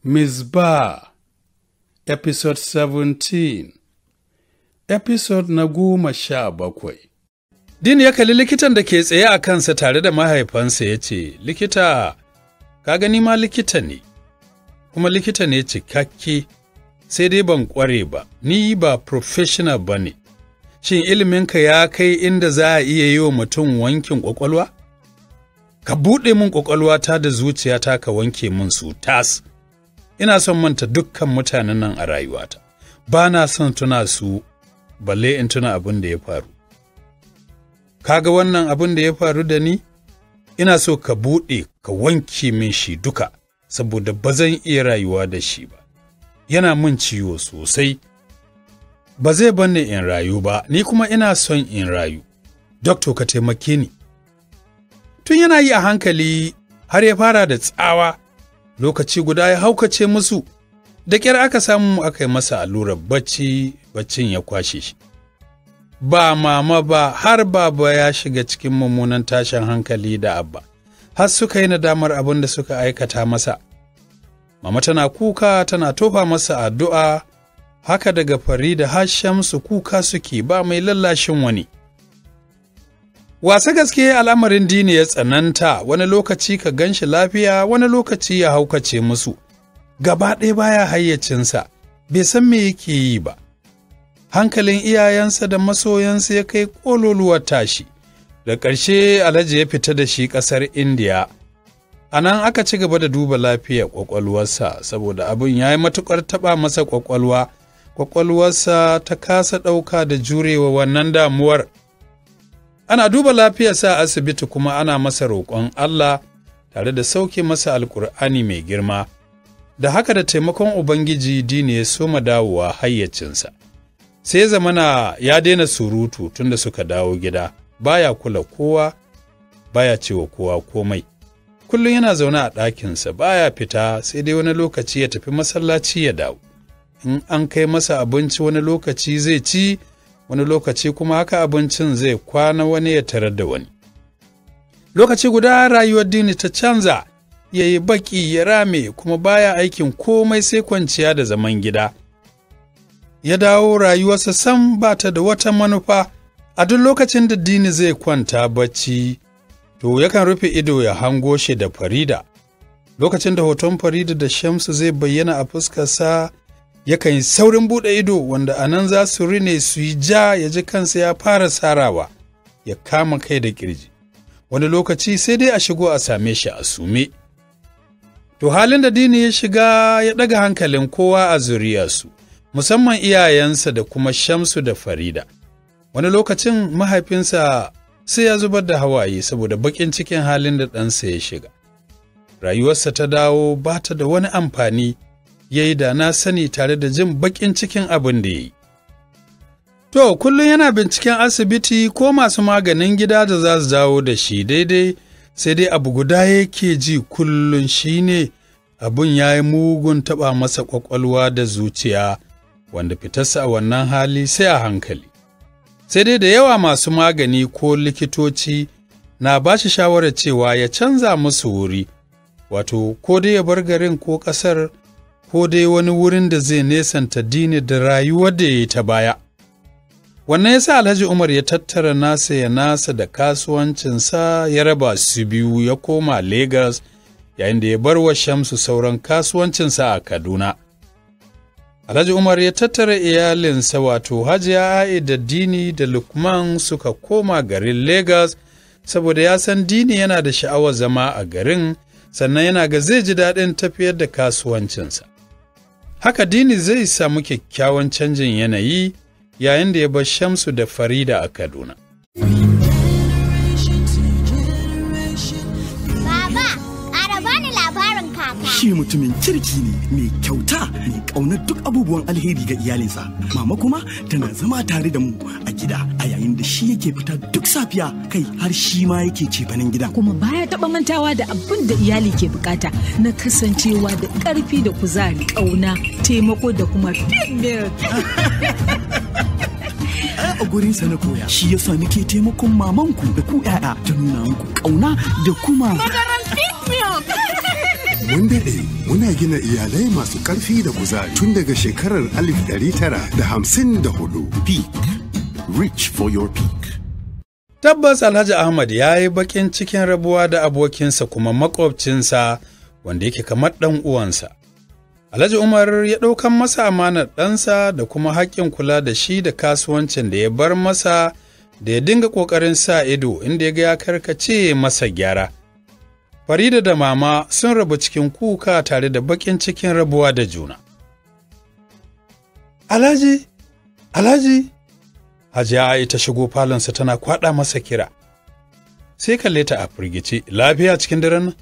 Mizbah Episode 17 Episode na goma sha bakwai Din ya kalli likitan da ke tsaye a kansa tare da mahaifansa ya ce, Likita, ka gani ma likita ne, kuma likita ne cikakke, sai dai ban ƙware ba, ni ba professional ba ne. Shin iliminka ya kai inda za a iya yi wa mutum wankin ƙwaƙwalwa? Ka buɗe min ƙwaƙwalwata da zuciyata ka wanke min su tas. Ina son manta dukkan mutanen nan a rayuwata, ba na son tuna su, balle in tuna abin da ya faru. Kaga wannan abin da ya faru da ni? Ina so ka buɗe ka wanke min shi duka, saboda ba zan iya rayuwa da shi ba. Yana min ciwo sosai. Ba zai banne in rayu ba, ni kuma ina son in rayu. Dokto ka taimake ni. Tun yana yi a hankali har ya fara da tsawa, lokaci guda ya haukace musu, da ƙyar aka samu aka yi masa allurar bacci, baccin ya kwashe shi. Ba mama ba har baba ya shiga cikin mummunan tashin hankali da abba, har suka yi nadamar abin da suka aikata masa. Mama tana kuka tana tofa masa addu'a, haka daga Farida har Shamsu kuka suke ba mai lallashin wani. Wasa gaske al'amarin dini ya tsananta wani lokaci ka gan shi lafiya wani lokaci ya haukace musu, gaba ɗaya baya hayyacinsa, bai san me yake yi ba. Hankalin iyayensa da masoyansa ya kai ƙololuwar tashi, da ƙarshe Alhaji ya fita da shi ƙasar Indiya. A nan aka ci gaba da duba lafiyar ƙwaƙwalwarsa saboda abin ya yi matuƙar taɓa masa ƙwaƙwalwa, ƙwaƙwalwarsa ta kasa ɗauka da jurewa wannan damuwar. Ana duba lafiyarsa a asibiti kuma ana masa roƙon Allah tare da sauke masa alƙur'ani mai girma, da haka da taimakon Ubangiji dini ya soma dawowa hayyacinsa. Sai zamana ya daina surutu tunda suka dawo gida, baya kula kowa, baya cewa kowa komai. Kullum yana zaune a ɗakinsa baya fita sai dai wani lokaci ya tafi masallaci ya dawo. In an kai masa abinci wani lokaci zai ci, wani lokaci kuma haka abincin zai kwana wani ya tarar da wani. Lokaci guda rayuwar dini ta canza, ya yi baki ya rame kuma baya aikin komai sai kwanciya da zaman gida. Ya dawo rayuwarsa sam ba ta da wata manufa, a duk lokacin da dini zai kwanta bacci, to yakan rufe ido ya hango shi da Farida. Lokacin da hoton Farida da Shamsu zai bayyana a fuskarsa, yakan yi saurin buɗe ido wanda a nan za su rine su yi ja ya ji kansa ya fara sarawa, ya kama kai da ƙirji. Wani lokaci sai dai a shigo a same shi a sume. To halin da dini ya shiga ya ɗaga hankalin kowa a zuriyarsu, musamman iyayensa da kuma Shamsu da Farida. Wani lokacin mahaifinsa sai ya zubar da hawaye saboda baƙin cikin halin da ɗansa ya shiga. Rayuwarsa ta dawo ba ta da wani amfani, ya yi da na sani tare da jin baƙin cikin abin da ya yi. To, kullum yana binciken asibiti ko masu maganin gida da za su dawo da shi daidai, sai dai abu guda yake ji kullum shi ne abin ya yi mugun taɓa masa ƙwaƙwalwa da zuciya, wanda fitarsa a wannan hali sai a hankali. sai dai da yawa masu magani ko likitoci na ba shi shawarar cewa ya canza musu wuri, wato, ko dai ya bar garin ko ƙasar, ko dai wani wurin da zai nesanta dini da rayuwar da ya yi ta baya. Wannan ya sa Alhaji Umar ya tattara nasa ya nasa da kasuwancinsa ya raba su biyu ya koma Legas, yayin da ya bar wa Shamsu sauran kasuwancinsa a Kaduna. Alhaji Umar ya tattara iyalinsa wato Hajiya A'i da Dini da Lukman suka koma garin Legas saboda ya san Dini yana da sha'awar zama a garin sannan yana ga zai ji daɗin tafiyar da kasuwancinsa. Haka Dini zai samu kyakkyawan canjin yanayi yayin da ya bar Shamsu da Farida a Kaduna. shi mutumin kirki ne mai kyauta mai ƙaunar duk abubuwan alheri ga iyalinsa mama kuma tana zama tare da mu a gida a yayin da shi yake fita duk safiya kai har shi ma yake cefanen gida kuma baya taba mantawa da abin da iyali ke bukata na kasancewa da ƙarfi da kuzari ƙauna taimako da kuma a gurinsa na koya shi yasa nake taimakon mamanku da ku 'ya'ya ta nuna muku ƙauna da kuma Mun daɗe muna gina iyalai masu ƙarfi da kuzari tun daga shekarar 1954. Peak. Reach for your peak. Tabbas Alhaji Ahmad ya yi baƙin cikin rabuwa da abokinsa kuma makwabcinsa wanda yake kamar ɗan uwansa. Alhaji Umar ya ɗaukan masa amanar ɗansa da kuma haƙƙin kula da shi da kasuwancin da ya bar masa da ya dinga ƙoƙarin sa ido inda ya ga ya karkace masa gyara. Farida da mama sun rabu cikin kuka tare da baƙin cikin rabuwa da juna. Alhaji, Alhaji, Hajiya Ai ta shigo falonsa tana kwaɗa masa kira. Sai kalle ta a firgice, lafiya cikin daren nan?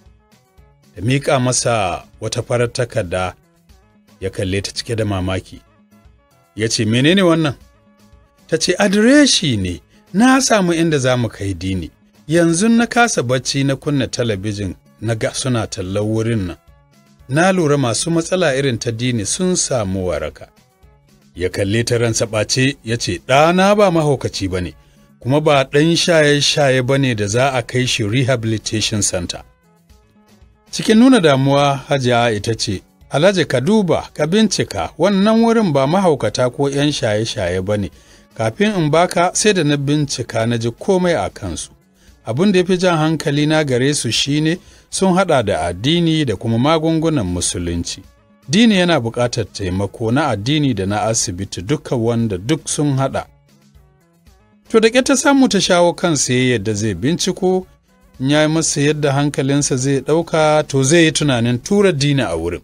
Da miƙa masa wata farar takarda ya kalle ta cike da mamaki. Ya ce, menene wannan? Ta ce, adireshi ne, na samu inda za mu kai dini. Yanzu na kasa bacci na kunna talabijin na ga suna tallar wurin nan. Na lura masu matsala irin ta dini sun samu waraka. ya kalle ta ransa ɓace ya ce ɗana ba mahaukaci ba ne kuma ba ɗan shaye-shaye ba ne da za a kai shi rehabilitation center cikin nuna damuwa hajiya ita ce alhaji ka duba ka bincika wannan wurin ba mahaukata ko 'yan shaye-shaye ba ne kafin in baka sai da na bincika na ji komai a kansu abin da ya fi jan hankali na gare su shine sun haɗa da addini da kuma magungunan musulunci dini yana buƙatar taimako na addini da na asibiti duka wanda duk sun haɗa. To da ta samu ta shawo kansa yadda zai binciko, in ya yi masa yadda hankalinsa zai ɗauka to zai yi tunanin tura dini a wurin.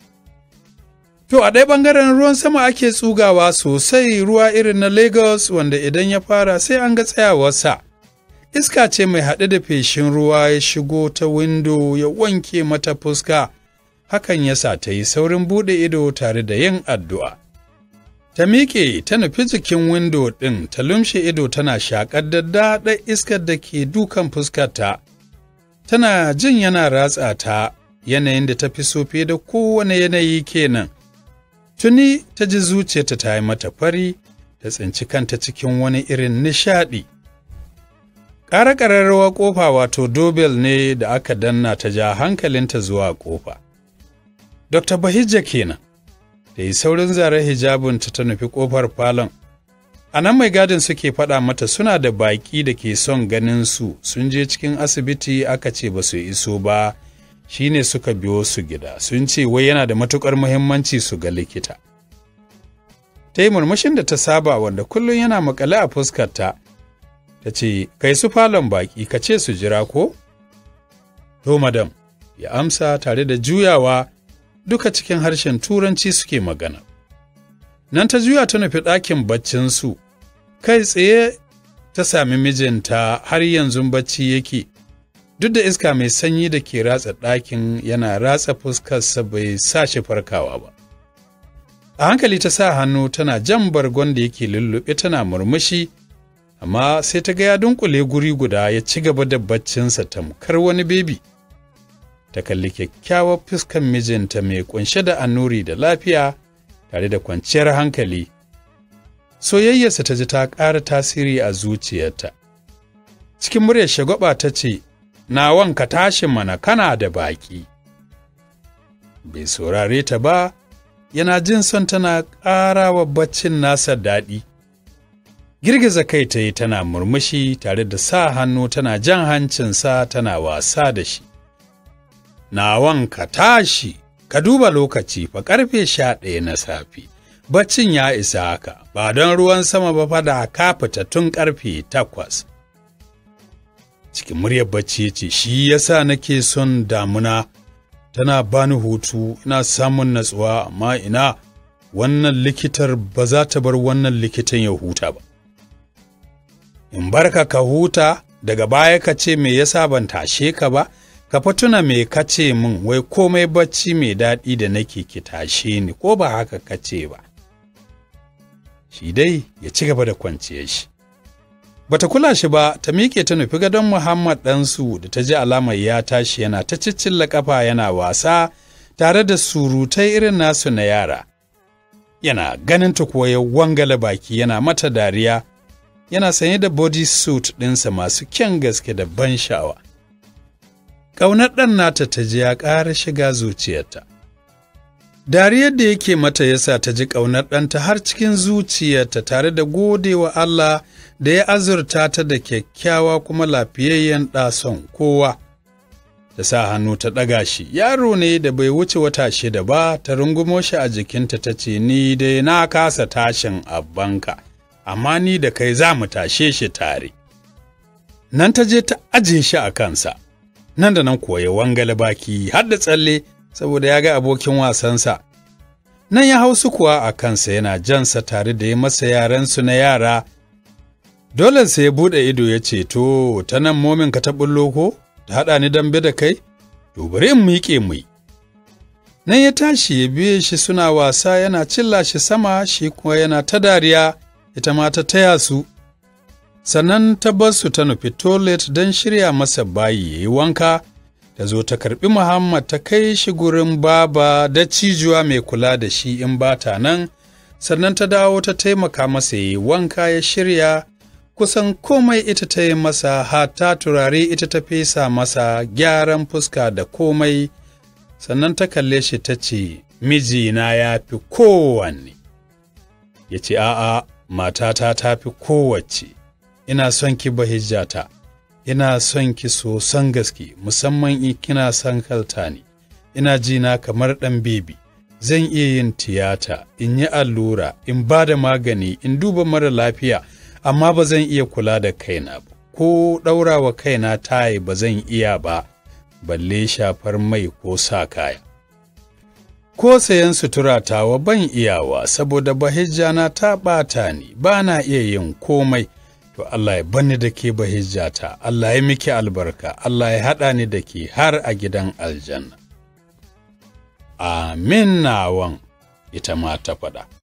To a ɗaya ɓangaren ruwan sama ake tsugawa sosai ruwa irin na Lagos wanda idan ya fara sai an ga tsayawarsa. Iska ce mai haɗe da feshin ruwa ya shigo ta windo ya wanke mata fuska. hakan ya sa ta yi saurin buɗe ido tare da yin addu'a. Ta miƙe ta nufi jikin windo ɗin ta lumshe ido tana shaƙar daddaɗar iskar da ke dukan fuskarta. Tana jin yana ratsa ta yanayin da ta fi so fiye da kowane yanayi kenan. Tuni ta ji zuciyarta ta yi mata fari, ta tsinci kanta cikin wani irin nishaɗi. Ƙara ƙararrawa ƙofa wato dobel ne da aka danna ta ja hankalinta zuwa ƙofa. Dr. Bahijja kenan, da yi saurin zaren hijabinta ta nufi ƙofar falon. A nan mai gadin suke faɗa mata suna da baƙi da ke son ganin su sun je cikin asibiti aka ce ba su iso ba, shi ne suka biyo su gida, sun ce wai yana da matuƙar muhimmanci su ga likita. Ta yi murmushin da ta saba wanda kullum yana makale a fuskarta, ta ce, Kai su falon baƙi, ka ce su jira ko? To, madam, ya amsa tare da juyawa duka cikin harshen turanci suke magana. Nan ta juya ta nufi ɗakin baccinsu, kai tsaye ta sami mijinta har yanzu bacci yake, duk da iska mai sanyi da ke ratsa ɗakin yana ratsa fuskarsa bai sa shi farkawa ba. A hankali ta sa hannu tana jan bargon da yake lullube tana murmushi, amma sai ta ga ya dunkule guri guda ya ci gaba da baccinsa tamkar wani bebi. ta kalli kyakkyawar fuskan mijinta mai kunshe da annuri da lafiya tare da kwanciyar hankali. Soyayyarsa ta ji ta ƙara tasiri a zuciyarta. Cikin muryar shagwaba ta ce, Na wanka tashin mana kana da baƙi. Bai saurare ta ba, yana jin son tana ƙara wa baccin nasa daɗi. Girgiza kai ta yi tana murmushi tare da sa hannu tana jan hancinsa tana wasa da shi. nawan ka tashi, ka duba lokaci fa ƙarfe sha ɗaya na safe. Baccin ya isa haka, ba don ruwan sama ba fada ka fita tun ƙarfe takwas. Cikin muryar bacci ce, shi yasa nake son damuna, tana bani hutu, ina samun natsuwa, amma ina wannan likitar ba za ta bar wannan likitan ya huta ba. In barka ka huta, daga baya ka ce me yasa ban tashe ka ba, ka fa tuna me ka ce min wai komai bacci mai daɗi da nake ki tashe ni ko ba haka ka ce ba. Shi dai ya ci gaba da kwanciyar shi. Bata kula shi ba ta miƙe ta nufi gadon Muhammad ɗansu da ta ji alamar ya tashi yana ta ciccilla ƙafa yana wasa tare da surutai irin nasu na yara. Yana ganin ta kuwa ya wangala baki yana mata dariya, yana sanye da body suit ɗinsa masu kyan gaske da ban sha'awa. ƙaunar ɗan nata ta ji ya ƙara shiga zuciyarta. Dariyar da yake mata yasa ta ji ƙaunar ɗanta har cikin zuciyarta tare da gode wa Allah da ya azurta ta da kyakkyawa kuma lafiyayyen ɗason kowa. Da sa hannu ta ɗaga shi, yaro ne da bai wuce wata shida ba, ta rungumo shi a jikinta ta ce, Ni dai na kasa tashin abbanka, amma ni da kai za mu tashe shi tare. Nan ta je ta aje shi a kansa, nan da nan kuwa ya wangale baki har da tsalle saboda ya ga abokin wasansa. Nan ya hausu kuwa a kansa yana jansa tare da ya masa yaransu na yara. Dole sai ya buɗe ido ya ce, To, ta nan momin ka ta ɓullo ko? Ta haɗa ni dambe da kai? To, bari in miƙe mu Nan ya tashi ya biye shi suna wasa yana cilla shi sama shi kuma yana ta dariya, ita ma ta taya su. Sannan ta bar su ta nufi toilet don shirya masa bayi ya yi wanka. ta zo ta karɓi Muhammad ta kai shi gurin baba da cijuwa mai kula da shi in ba ta nan, sannan ta dawo ta taimaka masa yi wanka ya shirya, kusan komai ita ta yi masa hata turare ita ta fesa masa gyaran fuska da komai, sannan ta kalle shi ta ce, Mijina ya fi kowanne. Ya ce, A'a, matata ta fi kowace, ina son ki bahijjata. ina son ki sosan gaske musamman in kina son kalta ne ina ji na kamar ɗan bebi zan iya yin tiyata in yi allura in ba da magani in duba mara lafiya amma ba zan iya kula da kaina ba ko ɗaurawa kaina tayi ba zan iya ba balle shafar mai ko sa kaya ko sayan sutura tawa ban iyawa saboda bahijjana ta ɓata ni ba na iya yin komai to Allah ya bani da ke bahijjata, Allah ya miki albarka, Allah ya haɗa ni da ke har a gidan aljanna. Amin nawan ita ma ta faɗa.